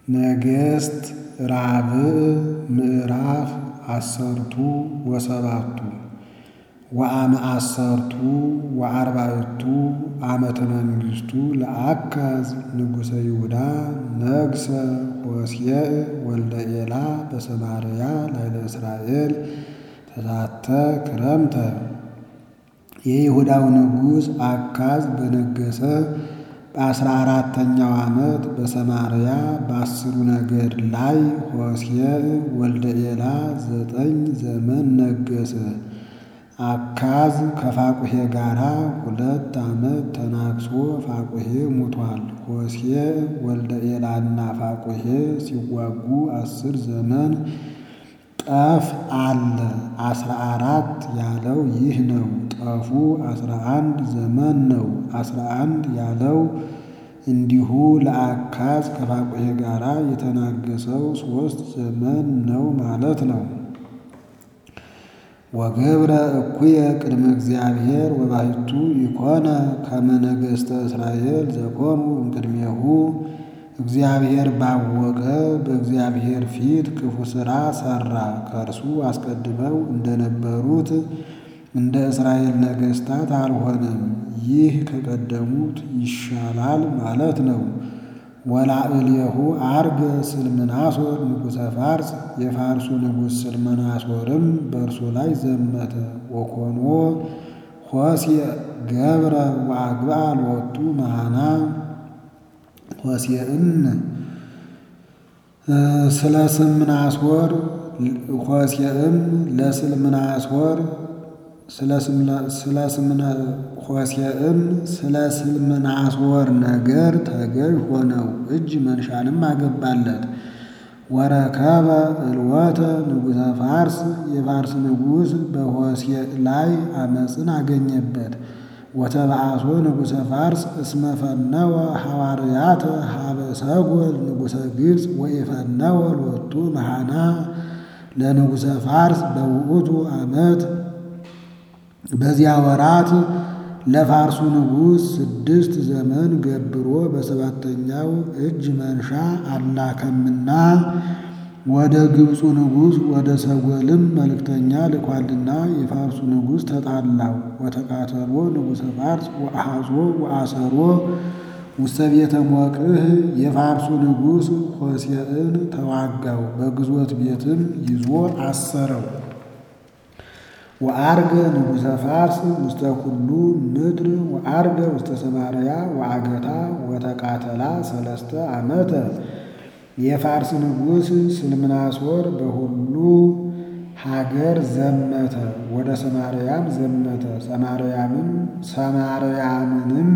ነገሥት ራብዕ ምዕራፍ አሰርቱ ወሰባቱ ወአመ አሰርቱ ወአርባዕቱ ዓመተ መንግሥቱ ለአካዝ ንጉሠ ይሁዳ ነግሠ ሆሴዕ ወልደ ኤላ በሰማርያ ላዕለ እስራኤል ተዛተ ክረምተ። የይሁዳው ንጉሥ አካዝ በነገሠ በአስራ አራተኛው ዓመት በሰማርያ በአስሩ ነገድ ላይ ሆሴዕ ወልደ ኤላ ዘጠኝ ዘመን ነገሠ። አካዝ ከፋቁሔ ጋር ሁለት ዓመት ተናግሶ ፋቁሔ ሙቷል። ሆሴዕ ወልደ ኤላና ፋቁሔ ሲዋጉ አስር ዘመን ጠፍ አለ። አስራ አራት ያለው ይህ ነው። ጠፉ አስራ አንድ ዘመን ነው። አስራ አንድ ያለው እንዲሁ ለአካዝ ከፋቁሔ ጋር የተናገሰው ሦስት ዘመን ነው ማለት ነው። ወገብረ እኩየ ቅድመ እግዚአብሔር ወባሕቱ ይኮነ ከመ ነገሥተ እስራኤል ዘኮኑ እምቅድሜሁ እግዚአብሔር ባወቀ በእግዚአብሔር ፊት ክፉ ሥራ ሠራ። ከእርሱ አስቀድመው እንደነበሩት እንደ እስራኤል ነገሥታት አልሆነም። ይህ ከቀደሙት ይሻላል ማለት ነው። ወላዕሌሁ ዐርገ ስልምናሶር ንጉሠ ፋርስ የፋርሱ ንጉሥ ስልምናሶርም በእርሱ ላይ ዘመተ። ወኮኖ ሆሴዕ ገብረ ወአግብአ ሎቱ መሃና ሆሴዕም ስለ ስልምናሶር ሆሴዕም ለስልምናሶር ሆሴዕም ስለ ስልምናሶር ነገር ተገዥ ሆነው እጅ መንሻንም አገባለት። ወረከበ እልወተ ንጉሠ ፋርስ የፋርስ ንጉሥ በሆሴዕ ላይ ዓመፅን አገኘበት። ወተባአሶ ንጉሠ ፋርስ እስመ ፈነወ ሐዋርያተ ሀበ ሰጎል ንጉሠ ግብፅ ወኢፈነወ ሎቱ መሃና ለንጉሠ ፋርስ በውእቱ ዓመት በዚያ ወራት ለፋርሱ ንጉሥ ስድስት ዘመን ገብሮ በሰባተኛው እጅ መንሻ አላከምና ወደ ግብፁ ንጉሥ ወደ ሰጎልም መልእክተኛ ልኳልና የፋርሱ ንጉሥ ተጣላው። ወተቃተሎ ንጉሠ ፋርስ ወአሐዞ ወአሰሮ ውስተ ቤተ ሞቅህ የፋርሱ ንጉሥ ሆሴዕን ተዋጋው፣ በግዞት ቤትም ይዞ አሰረው። ወዐርገ ንጉሠ ፋርስ ውስተ ኩሉ ምድር ወዐርገ ውስተ ሰማርያ ወአገታ ወተቃተላ ሰለስተ ዓመተ። የፋርስ ንጉሥ ስልምናሶር በሁሉ ሀገር ዘመተ፣ ወደ ሰማርያም ዘመተ። ሰማርያምን ሰማርያምንም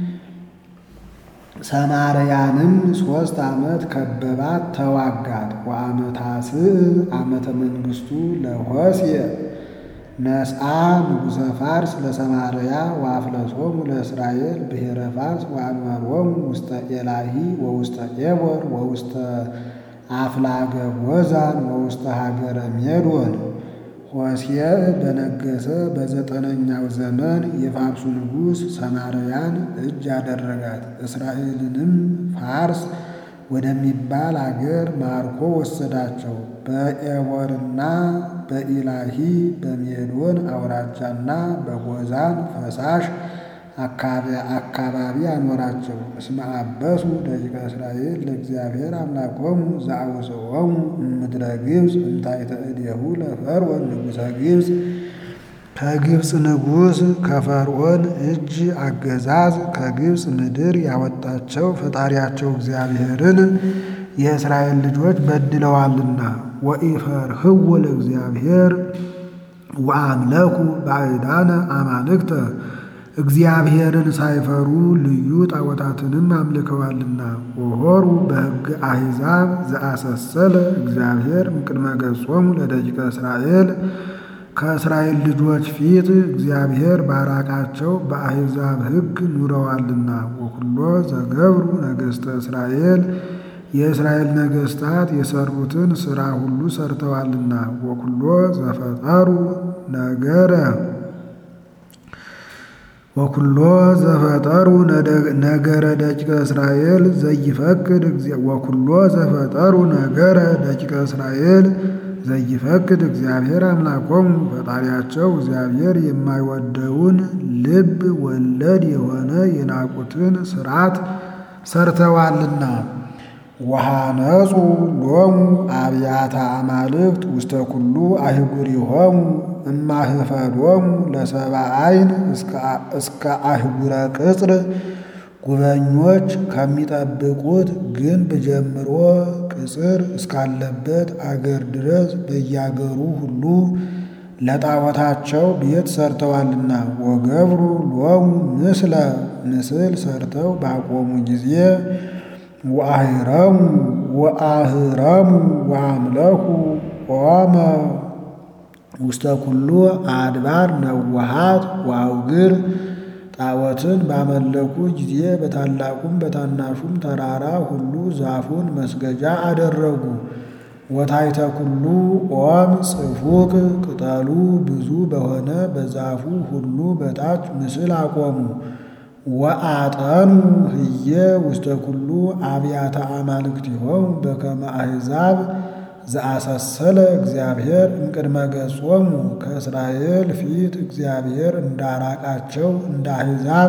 ሰማርያንም ሦስት ዓመት ከበባት፣ ተዋጋት። ወአመታስዕ ዓመተ መንግሥቱ ለሆሴዕ ነስአ ንጉሠ ፋርስ ለሰማርያ ወአፍለሶሙ ለእስራኤል ብሔረ ፋርስ ወአንበሮሙ ውስተ ኤላሂ ወውስተ ኤቦር ወውስተ አፍላገ ጎዛን ወውስተ ሀገረ ሜዶን። ሆሴዕ በነገሠ በዘጠነኛው ዘመን የፋርሱ ንጉሥ ሰማርያን እጅ አደረጋት። እስራኤልንም ፋርስ ወደሚባል አገር ማርኮ ወሰዳቸው። በኤቦርና በኢላሂ በሜዶን አውራጃና በጎዛን ፈሳሽ አካባቢ አኖራቸው። እስመ አበሱ ደቂቀ እስራኤል ለእግዚአብሔር አምላኮሙ ዘአውፅኦሙ እምድረ ግብፅ እንታይተ እዴሁ ለፈርዖን ንጉሠ ግብፅ ከግብፅ ንጉሥ ከፈርዖን እጅ አገዛዝ ከግብፅ ምድር ያወጣቸው ፈጣሪያቸው እግዚአብሔርን የእስራኤል ልጆች በድለዋልና። ወኢፈርህዎ ለእግዚአብሔር ወአምለኩ ባዕዳነ አማልክተ እግዚአብሔርን ሳይፈሩ ልዩ ጣዖታትንም አምልከዋልና። ወሆሩ በሕግ አሕዛብ ዘአሰሰለ እግዚአብሔር እምቅድመ ገጾሙ ለደቂቀ እስራኤል ከእስራኤል ልጆች ፊት እግዚአብሔር ባራቃቸው በአሕዛብ ሕግ ኑረዋልና። ወኩሎ ዘገብሩ ነገሥተ እስራኤል የእስራኤል ነገሥታት የሰሩትን ሥራ ሁሉ ሰርተዋልና። ወኩሎ ዘፈጠሩ ነገረ ወኩሎ ዘፈጠሩ ነገረ ደቂቀ እስራኤል ዘይፈቅድ ወኩሎ ዘፈጠሩ ነገረ ደቂቀ እስራኤል ዘይፈቅድ እግዚአብሔር አምላኮሙ ፈጣሪያቸው እግዚአብሔር የማይወደውን ልብ ወለድ የሆነ የናቁትን ስርዓት ሰርተዋልና። ወሃነጹ ሎሙ አብያተ አማልክት ውስተ ኩሉ አህጉሪሆሙ እማህፈዶሙ ለሰብአ ዓይን እስከ አህጉረ ቅጽር ጉበኞች ከሚጠብቁት ግንብ ጀምሮ ቅጽር እስካለበት አገር ድረስ በያገሩ ሁሉ ለጣዖታቸው ቤት ሰርተዋልና። ወገብሩ ሎሙ ምስለ ምስል ሰርተው ባቆሙ ጊዜ ወአህረሙ ወአህረሙ ወአምለኩ ኦመ ውስተ ኩሉ አድባር ነዋሃት ወአውግር ጣዖትን ባመለኩ ጊዜ በታላቁም በታናሹም ተራራ ሁሉ ዛፉን መስገጃ አደረጉ። ወታይተ ኩሉ ኦም ጽፉቅ ቅጠሉ ብዙ በሆነ በዛፉ ሁሉ በታች ምስል አቆሙ። ወአጠኑ ህየ ውስተ ኩሉ አብያተ አማልክቲሆሙ በከመ አሕዛብ ዘአሰሰለ እግዚአብሔር እምቅድመ ገጾሙ ከእስራኤል ፊት እግዚአብሔር እንዳራቃቸው እንደ አሕዛብ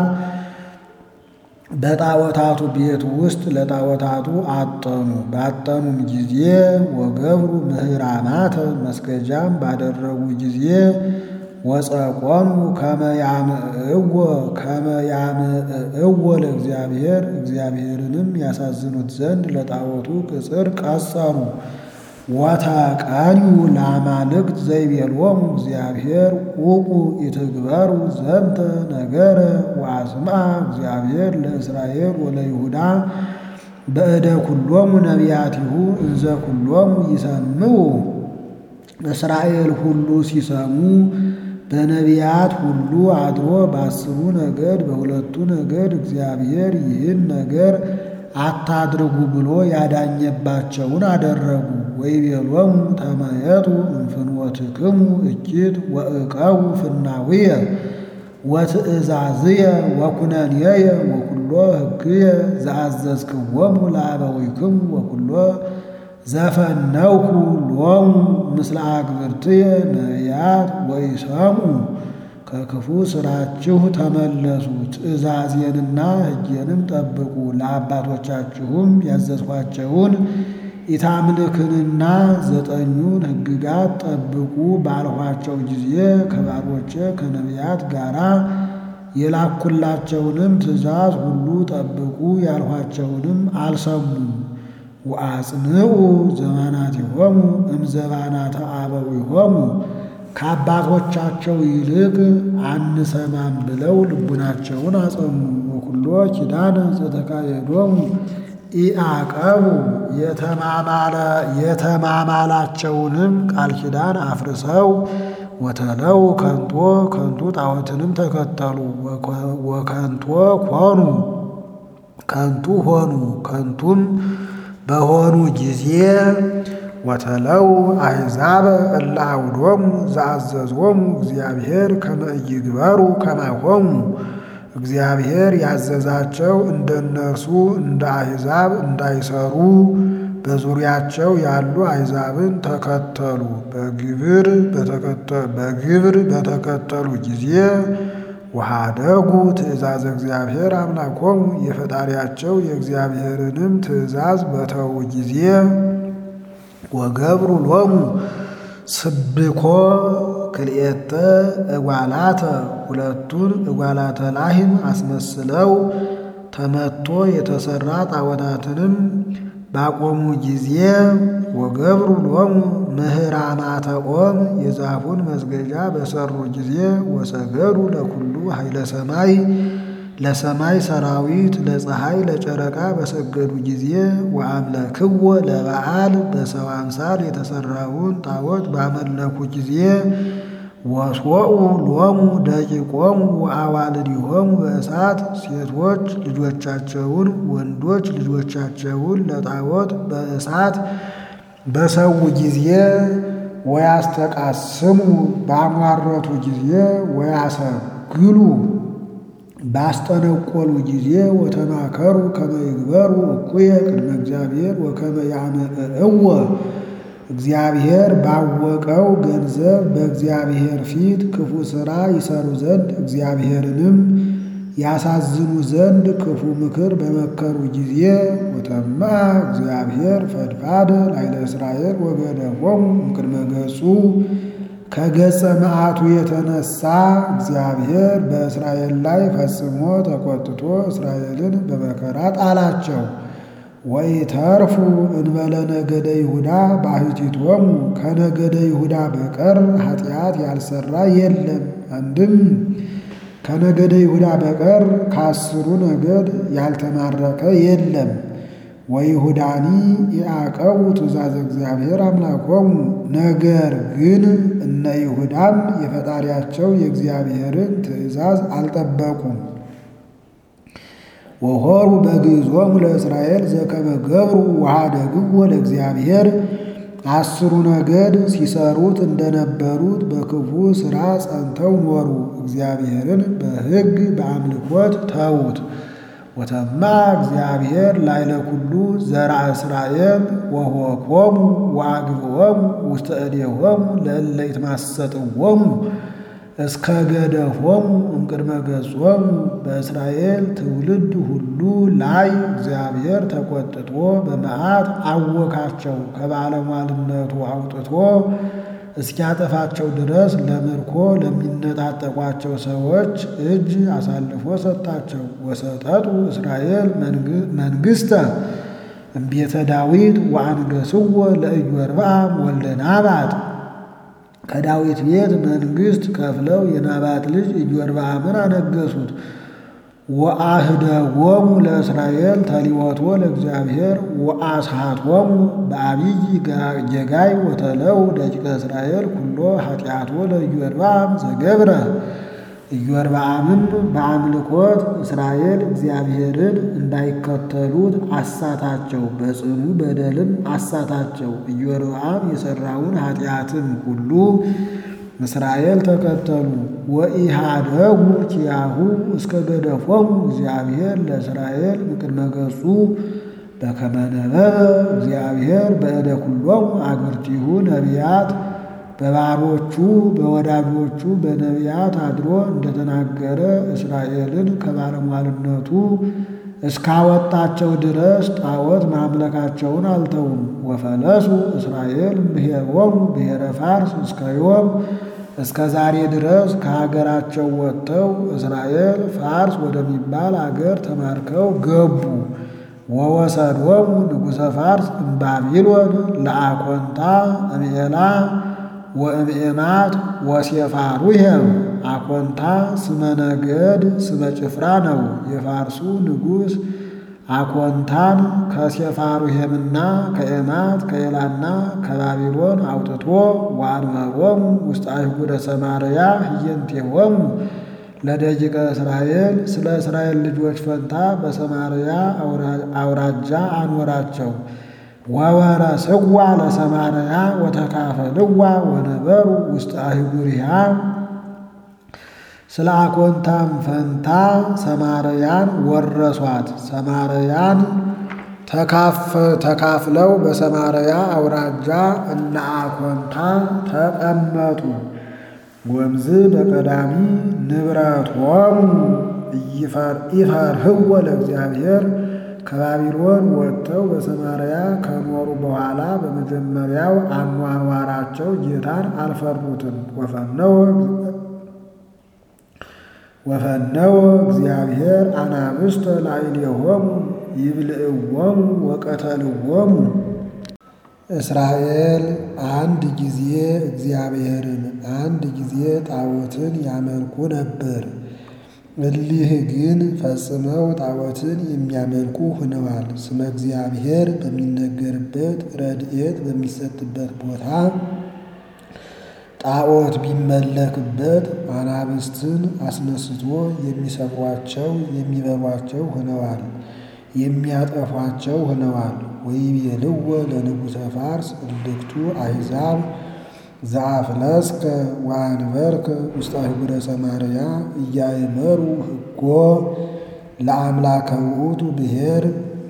በጣዖታቱ ቤት ውስጥ ለጣዖታቱ አጠኑ። ባጠኑም ጊዜ ወገብሩ ምህራናተ መስገጃም ባደረጉ ጊዜ ወጸቆሙ ከመ ያምዕእዎ ከመ ያምዕእዎ ለእግዚአብሔር እግዚአብሔርንም ያሳዝኑት ዘንድ ለጣዖቱ ቅጽር ቀጸሩ። ወተቀንዩ ለአማልክት ዘይቤሎሙ እግዚአብሔር ቁቁ ኢትግበሩ ዘንተ ነገረ ወአስምዐ እግዚአብሔር ለእስራኤል ወለይሁዳ በእደ ኩሎሙ ነቢያቲሁ እንዘ ኩሎሙ ይሰምዑ። እስራኤል ሁሉ ሲሰሙ በነቢያት ሁሉ አድሮ በአስሩ ነገድ በሁለቱ ነገድ እግዚአብሔር ይህን ነገር አታድርጉ ብሎ ያዳኘባቸውን አደረጉ። ወይቤሎሙ ተመየጡ እምፍኖትክሙ እኪት ወእቀቡ ፍናውየ ወትእዛዝየ ወኩነንየየ ወኩሎ ሕግየ ዘአዘዝክዎሙ ለአበዊክሙ ወኩሎ ዘፈነውኩ ሎሙ ምስለ አግብርትየ ነቢያት ወይሰምዑ ከክፉ ስራችሁ ተመለሱ፣ ትእዛዜንና ሕጌንም ጠብቁ። ለአባቶቻችሁም ያዘዝኳቸውን ኢታምልክንና ዘጠኙን ሕግጋት ጠብቁ ባልኋቸው ጊዜ ከባሮቼ ከነቢያት ጋር የላኩላቸውንም ትእዛዝ ሁሉ ጠብቁ ያልኋቸውንም አልሰሙም። ወአጽንዑ ዘባናቲሆሙ እምዘባናተ አበዊሆሙ ከአባቶቻቸው ይልቅ አንሰማም ብለው ልቡናቸውን አጸኑ። ወኩሎ ኪዳነ ዘተካየዶሙ ኢአቀቡ የተማማላቸውንም ቃል ኪዳን አፍርሰው ወተለው ከንቶ ከንቱ ጣዖትንም ተከተሉ። ወከንቶ ኮኑ ከንቱ ሆኑ ከንቱም በሆኑ ጊዜ ወተለው አሕዛብ እለ አውዶሙ ዘአዘዞሙ እግዚአብሔር ከመ ኢይግበሩ ከማሆሙ እግዚአብሔር ያዘዛቸው እንደ እነርሱ እንደ አሕዛብ እንዳይሰሩ በዙሪያቸው ያሉ አሕዛብን ተከተሉ። በግብር በተከተሉ ጊዜ ወሃደጉ ትእዛዝ እግዚአብሔር አምላኮሙ የፈጣሪያቸው የእግዚአብሔርንም ትእዛዝ በተዉ ጊዜ ወገብሩ ሎሙ ስብኮ ክልኤተ እጓላተ ሁለቱን እጓላተ ላህም አስመስለው ተመቶ የተሰራ ጣዖታትንም ባቆሙ ጊዜ ወገብሩ ሎሙ ምህራናተ ኦም የዛፉን መስገጃ በሰሩ ጊዜ ወሰገዱ ለኩሉ ኃይለ ሰማይ ለሰማይ ሰራዊት ለፀሐይ ለጨረቃ በሰገዱ ጊዜ ወአምለክዎ ለበዓል በሰው አምሳል የተሰራውን ጣዖት ባመለኩ ጊዜ ወስወኡ ሎሙ ደቂቆሙ ወአዋልዲሆሙ በእሳት ሴቶች ልጆቻቸውን ወንዶች ልጆቻቸውን ለጣዖት በእሳት በሰው ጊዜ ወያስተቃስሙ ባሟረቱ ጊዜ ወያሰግሉ ባስጠነቆሉ ጊዜ ወተማከሩ ከመ ይግበሩ እኩየ ቅድመ እግዚአብሔር ወከመ ያመእእዎ እግዚአብሔር ባወቀው ገንዘብ በእግዚአብሔር ፊት ክፉ ሥራ ይሰሩ ዘንድ እግዚአብሔርንም ያሳዝኑ ዘንድ ክፉ ምክር በመከሩ ጊዜ ወተማ እግዚአብሔር ፈድፋደ ላይለ እስራኤል ወገደፎሙ እምቅድመ ገጹ ከገጸ መዓቱ የተነሳ እግዚአብሔር በእስራኤል ላይ ፈጽሞ ተቆጥቶ እስራኤልን በመከራ ጣላቸው። ወኢተርፉ እንበለ ነገደ ይሁዳ ባሕቲቶሙ ከነገደ ይሁዳ በቀር ኃጢአት ያልሰራ የለም። አንድም ከነገደ ይሁዳ በቀር ከአስሩ ነገድ ያልተማረከ የለም። ወይሁዳኒ የአቀቡ ትእዛዝ እግዚአብሔር አምላኮሙ ነገር ግን እነ ይሁዳም የፈጣሪያቸው የእግዚአብሔርን ትእዛዝ አልጠበቁም። ወሆሩ በግዞሙ ለእስራኤል ዘከመ ገብሩ ወኀደግዎ ለእግዚአብሔር አስሩ ነገድ ሲሰሩት እንደነበሩት በክፉ ሥራ ጸንተው ኖሩ። እግዚአብሔርን በሕግ በአምልኮት ተዉት። ወተማ እግዚአብሔር ላይለ ኩሉ ዘርአ እስራኤል ወሆኮሙ ወአግብኦሙ ውስተ እዴሆሙ ለእለ ይትማሰጥዎሙ እስከ ገደፎሙ እምቅድመ ገጾሙ በእስራኤል ትውልድ ሁሉ ላይ እግዚአብሔር ተቆጥቶ በመዓት አወካቸው። ከባለሟልነቱ አውጥቶ እስኪያጠፋቸው ድረስ ለምርኮ ለሚነጣጠቋቸው ሰዎች እጅ አሳልፎ ሰጣቸው። ወሰጠጡ እስራኤል መንግሥተ እምቤተ ዳዊት ወአንገሥዎ ለኢዮርብዓም ወልደ ናባጥ ከዳዊት ቤት መንግሥት ከፍለው የናባጥ ልጅ ኢዮርብዓምን አነገሱት። ወአህደጎሙ ለእስራኤል ተሊወቶ ለእግዚአብሔር ወአስሃቶሙ በአብይ ጌጋይ ወተለው ደቂቀ እስራኤል ኩሎ ኃጢአቶ ለኢዮርብዓም ዘገብረ ኢዮርብዓምም በአምልኮት እስራኤል እግዚአብሔርን እንዳይከተሉት አሳታቸው፣ በጽኑ በደልም አሳታቸው። ኢዮርብዓም የሠራውን ኃጢአትም ሁሉ እስራኤል ተከተሉ። ወኢሃደጉ ኪያሁ እስከ ገደፎሙ እግዚአብሔር ለእስራኤል እምቅድመ ገጹ በከመ ነበበ እግዚአብሔር በእደ ኩሎሙ አግብርቲሁ ነቢያት በባሮቹ በወዳጆቹ በነቢያት አድሮ እንደተናገረ እስራኤልን ከባለሟልነቱ እስካወጣቸው ድረስ ጣዖት ማምለካቸውን አልተውም። ወፈለሱ እስራኤል እምብሔሮሙ ብሔረ ፋርስ እስከ ዮም እስከ ዛሬ ድረስ ከሀገራቸው ወጥተው እስራኤል ፋርስ ወደሚባል አገር ተማርከው ገቡ። ወወሰዶሙ ንጉሠ ፋርስ እምባቢሎን ለአኮንታ እምኤላ ወእምኤማት ወሴፋሩሄም አኮንታ ስመ ነገድ ስመ ጭፍራ ነው። የፋርሱ ንጉሥ አኮንታን ከሴፋሩሄምና ከኤማት ከኤላና ከባቢሎን አውጥቶ ወአንበቦሙ ውስጥ አይሁደ ሰማርያ ህየንቴሆሙ ለደቂቀ እስራኤል ስለ እስራኤል ልጆች ፈንታ በሰማርያ አውራጃ አኖራቸው። ወወረስዋ ለሰማርያ ወተካፈልዋ ወነበሩ ውስጥ አይጉሪሃ ስለ አኮንታም ፈንታ ሰማርያን ወረሷት። ሰማርያን ተካፍለው በሰማርያ አውራጃ እነ አኮንታ ተቀመጡ። ወምዝ በቀዳሚ ንብረቶሙ ኢፈርህዎ ለእግዚአብሔር ከባቢሎን ወጥተው በሰማርያ ከኖሩ በኋላ በመጀመሪያው አኗኗራቸው ጌታን አልፈሩትም። ወፈነወ እግዚአብሔር አናብስተ ላዕሌሆሙ ይብልዕዎሙ ወቀተልዎሙ። እስራኤል አንድ ጊዜ እግዚአብሔርን አንድ ጊዜ ጣዖትን ያመልኩ ነበር። እሊህ ግን ፈጽመው ጣዖትን የሚያመልኩ ሆነዋል። ስመ እግዚአብሔር በሚነገርበት ረድኤት በሚሰጥበት ቦታ ጣዖት ቢመለክበት አናብስትን አስነስቶ የሚሰብሯቸው የሚበሏቸው ሆነዋል፣ የሚያጠፏቸው ሆነዋል። ወይቤልዎ ለንጉሠ ፋርስ እልክቱ አሕዛብ ዘአፍለስከ ወአንበርከ ውስተ አህጉረ ሰማርያ እያእመሩ ሕጎ ለአምላከ ውእቱ ብሔር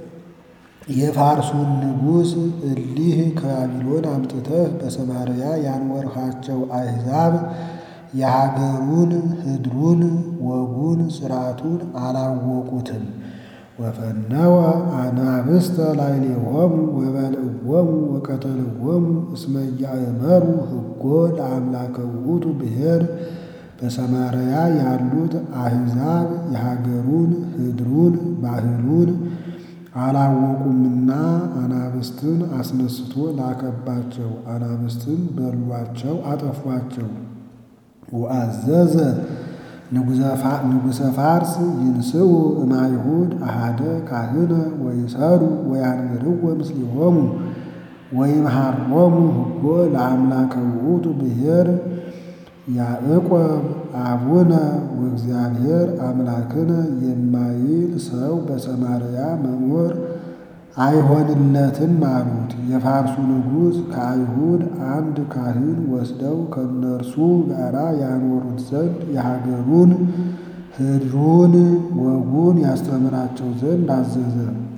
የፋርሱን ንጉሥ እሊህ ከባቢሎን አምጥተህ በሰማርያ ያኖርሃቸው አሕዛብ የሀገሩን ህድሩን ወጉን ሥርዓቱን አላወቁትም። ወፈነወ አናብስተ ላዕሌሆሙ ወበልዕዎሙ ወቀተልዎሙ እስመ ኢያእመሩ ሕጎ ለአምላከ ውእቱ ብሔር በሰማርያ ያሉት አሕዛብ የሀገሩን ህድሩን ባህሉን አላወቁምና አናብስትን አስነስቶ ላከባቸው። አናብስትን በሏቸው፣ አጠፏቸው። ወአዘዘ ንጉሠ ፋርስ ይንስኡ እማይሁድ አሃደ ካህነ ወይሰሩ ወያንብርዎ ምስሊሆሙ ወይምሃሮሙ ሕጎ ለአምላከ ውእቱ ብሔር ያዕቆብ አቡነ ወእግዚአብሔር አምላክነ የማይል ሰው በሰማርያ መኖር አይሆንለትም አሉት። የፋርሱ ንጉሥ ከአይሁድ አንድ ካህን ወስደው ከእነርሱ ጋር ያኖሩት ዘንድ የሀገሩን ህድሩን ወጉን ያስተምራቸው ዘንድ አዘዘ።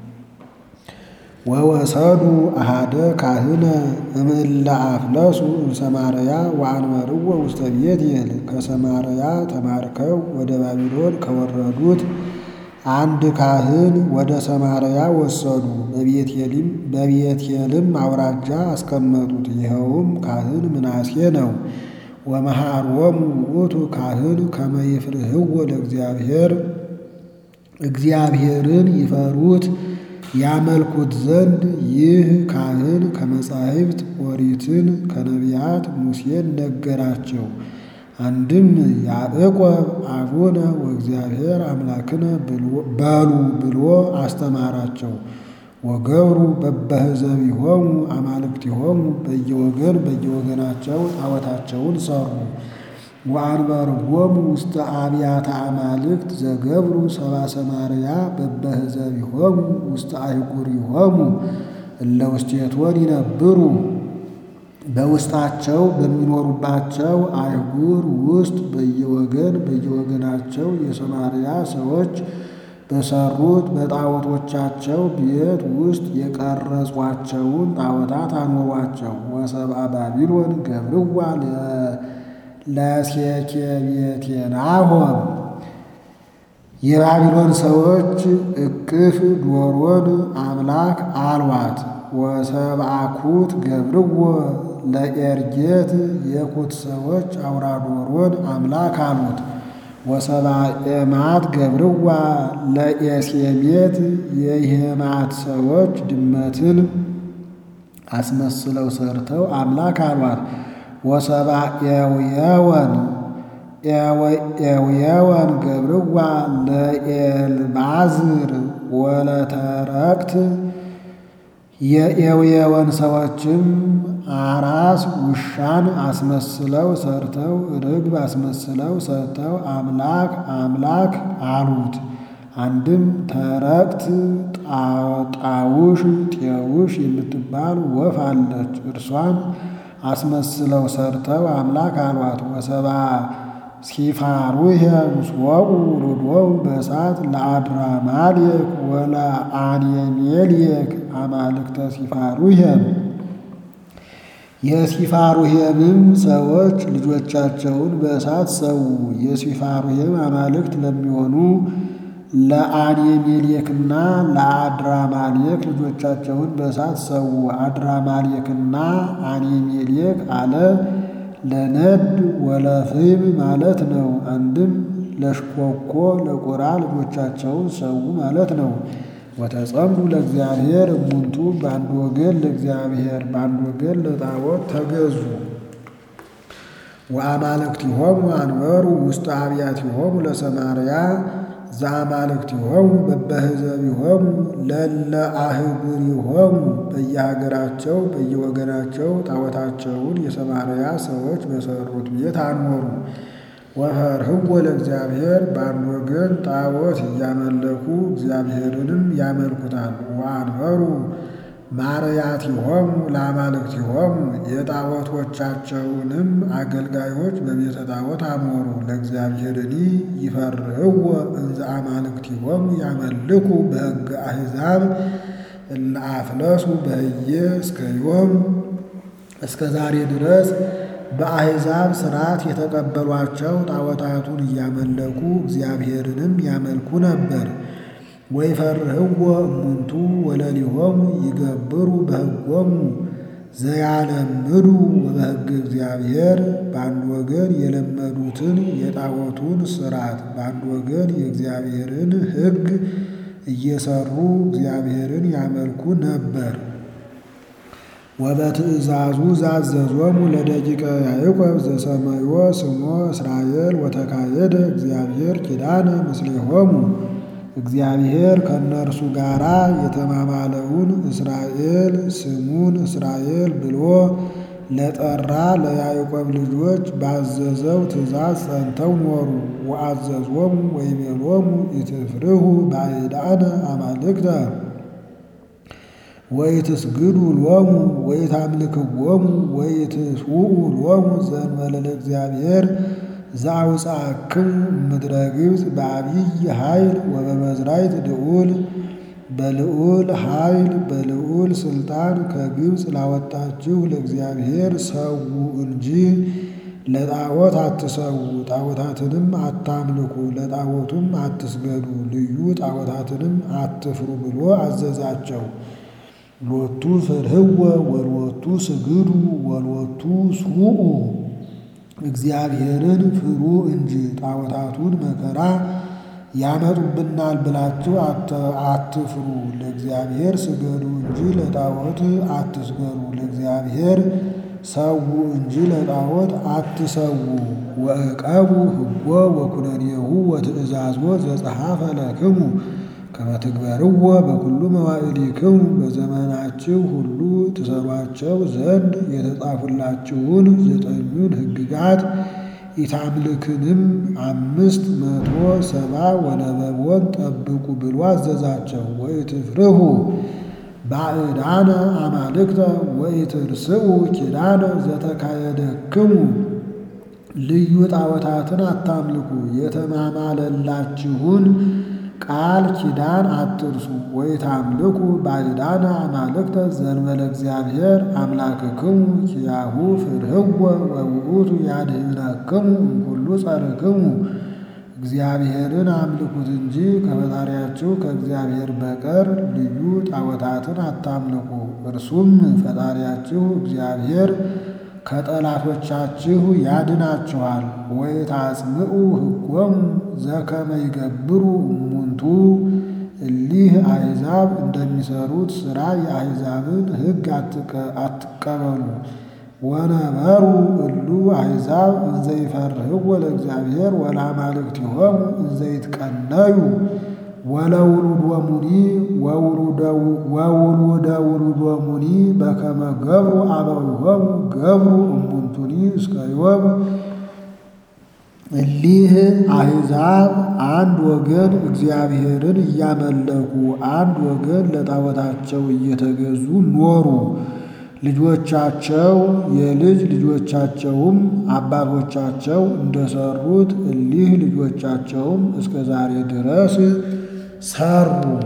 ወወሰዱ አሃደ ካህነ እምእለ አፍለሱ እምሰማርያ ወአንበርዎ ውስተ ቤቴል ከሰማርያ ተማርከው ወደ ባቢሎን ከወረዱት አንድ ካህን ወደ ሰማርያ ወሰዱ። በቤቴልም አውራጃ አስቀመጡት። ይኸውም ካህን ምናሴ ነው። ወመሃሮሙ ውእቱ ካህን ከመ ይፍርህዎ ለእግዚአብሔር እግዚአብሔርን ይፈሩት ያመልኩት ዘንድ ይህ ካህን ከመጻሕፍት ኦሪትን ከነቢያት ሙሴን ነገራቸው። አንድም ያዕቆብ አቡነ ወእግዚአብሔር አምላክነ በሉ ብሎ አስተማራቸው። ወገብሩ በበህዘቢሆሙ አማልክቲሆሙ በየወገን በየወገናቸው ጣዖታቸውን ሰሩ። ወአንበርዎሙ ውስተ አብያተ አማልክት ዘገብሩ ሰባ ሰማርያ በበህዘቢሆሙ ውስተ አህጉሪሆሙ እለ ውስቴቶን ይነብሩ በውስጣቸው በሚኖሩባቸው አህጉር ውስጥ በየወገን በየወገናቸው የሰማርያ ሰዎች በሰሩት በጣዖቶቻቸው ቤት ውስጥ የቀረጿቸውን ጣዖታት አኖሯቸው። ወሰብአ ባቢሎን ገብርዋ ለሴኬቤቴናሆም የባቢሎን ሰዎች እቅፍ ዶሮን አምላክ አልዋት። ወሰብአኩት ገብርዎ ለኤርጌት የኩት ሰዎች አውራ ዶሮን አምላክ አሉት። ወሰብአ ኤማት ገብርዋ ለኤሴሜት የሄማት ሰዎች ድመትን አስመስለው ሰርተው አምላክ አሏት። ወሰብአ ኤውየወን ኤውየወን ገብርዋ ለኤልባዝር ወለተረክት የኤውየወን ሰዎችም አራስ ውሻን አስመስለው ሰርተው ርግብ አስመስለው ሰርተው አምላክ አምላክ አሉት። አንድም ተረክት ጣውሽ ጤውሽ የምትባል ወፍ አለች። እርሷን አስመስለው ሰርተው አምላክ አሏት። ወሰብአ ሲፋሩሄ ምስወቁ ሩዶው በእሳት ለአድራማሌክ ወለአኔሜሌክ አማልክተ ሲፋሩሄም የሲፋሩሄምም ሰዎች ልጆቻቸውን በእሳት ሰዉ። የሲፋሩሄም አማልክት ለሚሆኑ ለአኔሜሌክና ለአድራማሌክ ልጆቻቸውን በእሳት ሰዉ። አድራማሌክና አኔሜሌክ አለ ለነድ ወለፍም ማለት ነው። አንድም ለሽኮኮ ለቆራ ልጆቻቸውን ሰዉ ማለት ነው። ወተጸምዱ ለእግዚአብሔር እሙንቱ በአንድ ወገን ለእግዚአብሔር በአንድ ወገን ለጣዖት ተገዙ። ወአማልክቲሆሙ አንበሩ ውስተ አብያቲሆሙ ለሰማርያ ዘአማልክቲሆሙ በበህዘቢሆሙ ለለ አህጉሪሆሙ በየሀገራቸው በየወገናቸው ጣዖታቸውን የሰማርያ ሰዎች በሰሩት ቤት አኖሩ። ወፈርህዎ ለእግዚአብሔር በአንድ ወገን ጣዖት እያመለኩ እግዚአብሔርንም ያመልኩታል። ወአንበሩ ማርያቲሆሙ ለአማልክቲሆሙ የጣዖቶቻቸውንም አገልጋዮች በቤተ ጣዖት አኖሩ። ለእግዚአብሔርኒ ይፈርህዎ እንዘ አማልክቲሆሙ ያመልኩ በሕገ አሕዛብ እለ አፍለሱ በህየ እስከ ዮም እስከ ዛሬ ድረስ በአሕዛብ ሥርዓት የተቀበሏቸው ጣዖታቱን እያመለኩ እግዚአብሔርንም ያመልኩ ነበር። ወይፈርህዎ እሙንቱ ወለሊሆሙ ይገብሩ በሕጎሙ ዘያለምዱ ወበሕገ እግዚአብሔር በአንድ ወገን የለመዱትን የጣዖቱን ሥርዓት በአንድ ወገን የእግዚአብሔርን ሕግ እየሰሩ እግዚአብሔርን ያመልኩ ነበር። ወበትእዛዙ ዛዘዞሙ ለደቂቀ ያዕቆብ ዘሰመዮ ስሞ እስራኤል ወተካየደ እግዚአብሔር ኪዳነ ምስሌሆሙ እግዚአብሔር ከእነርሱ ጋር የተማማለውን እስራኤል ስሙን እስራኤል ብሎ ለጠራ ለያዕቆብ ልጆች ባዘዘው ትእዛዝ ጸንተው ኖሩ። ወአዘዞሙ ወይቤሎሙ ኢትፍርሁ ባዕዳነ አማልክተ ወኢትስግዱ ሎሙ ወኢታምልክዎሙ ወኢትስውኡ ሎሙ ዘእንበለ ለእግዚአብሔር ዘአውፅአክሙ እምድረ ግብፅ በዐቢይ ኃይል ወበመዝራይት ልዑል በልዑል ኃይል በልዑል ሥልጣን ከግብፅ ላወጣችሁ ለእግዚአብሔር ሰዉ እንጂ ለጣዖት አትሰዉ፣ ጣዖታትንም አታምልኩ፣ ለጣዖቱም አትስገዱ፣ ልዩ ጣዖታትንም አትፍሩ ብሎ አዘዛቸው። ሎቱ ፍርህወ ወሎቱ ስግዱ ወሎቱ ስውኡ እግዚአብሔርን ፍሩ እንጂ ጣዖታቱን መከራ ያመጡብናል ብላችሁ አትፍሩ። ለእግዚአብሔር ስገዱ እንጂ ለጣዖት አትስገዱ። ለእግዚአብሔር ሰዉ እንጂ ለጣዖት አትሰዉ። ወዕቀቡ ሕጎ ወኩነኔሁ ወትእዛዞ ዘጸሐፈ ለክሙ ከመ ትግበርዎ በኩሉ መዋዕሊክሙ በዘመናችሁ ሁሉ ትሰሯቸው ዘንድ የተጻፉላችሁን ዘጠኙን ሕግጋት ኢታምልክንም አምስት መቶ ሰባ ወነበቦን ጠብቁ ብሎ አዘዛቸው። ወኢትፍርሁ ባዕዳነ አማልክተ ወኢትርስኡ ኪዳነ ዘተካየደክሙ ልዩ ጣዖታትን አታምልኩ፣ የተማማለላችሁን ቃል ኪዳን አትርሱ። ወኢታምልኩ ባዕዳነ አማልክተ ዘእንበለ እግዚአብሔር አምላክክሙ ኪያሁ ፍርህዎ ወውእቱ ያድኅነክሙ እምኩሉ ጸርክሙ። እግዚአብሔርን አምልኩት እንጂ ከፈጣሪያችሁ ከእግዚአብሔር በቀር ልዩ ጣዖታትን አታምልኩ። እርሱም ፈጣሪያችሁ እግዚአብሔር ከጠላቶቻችሁ ያድናችኋል። ወኢታጽምዑ ሕጎሙ ዘከመ ይገብሩ እሙንቱ እሊህ አሕዛብ እንደሚሰሩት ሥራ የአሕዛብን ሕግ አትቀበሉ። ወነበሩ እሉ አሕዛብ እንዘ ይፈርህዎ ለእግዚአብሔር ወለአማልክቲሆሙ እንዘ ይትቀነዩ ወለውሉዶሙኒ ወውሉደ ውሉዶሙኒ በከመ ገብሩ አበዊሆሙ ገብሩ እሙንቱኒ እስከ ዮም። እሊህ አሕዛብ አንድ ወገን እግዚአብሔርን እያመለኩ አንድ ወገን ለጣዖታቸው እየተገዙ ኖሩ። ልጆቻቸው የልጅ ልጆቻቸውም አባቶቻቸው እንደሰሩት እሊህ ልጆቻቸውም እስከ ዛሬ ድረስ ሰሩ።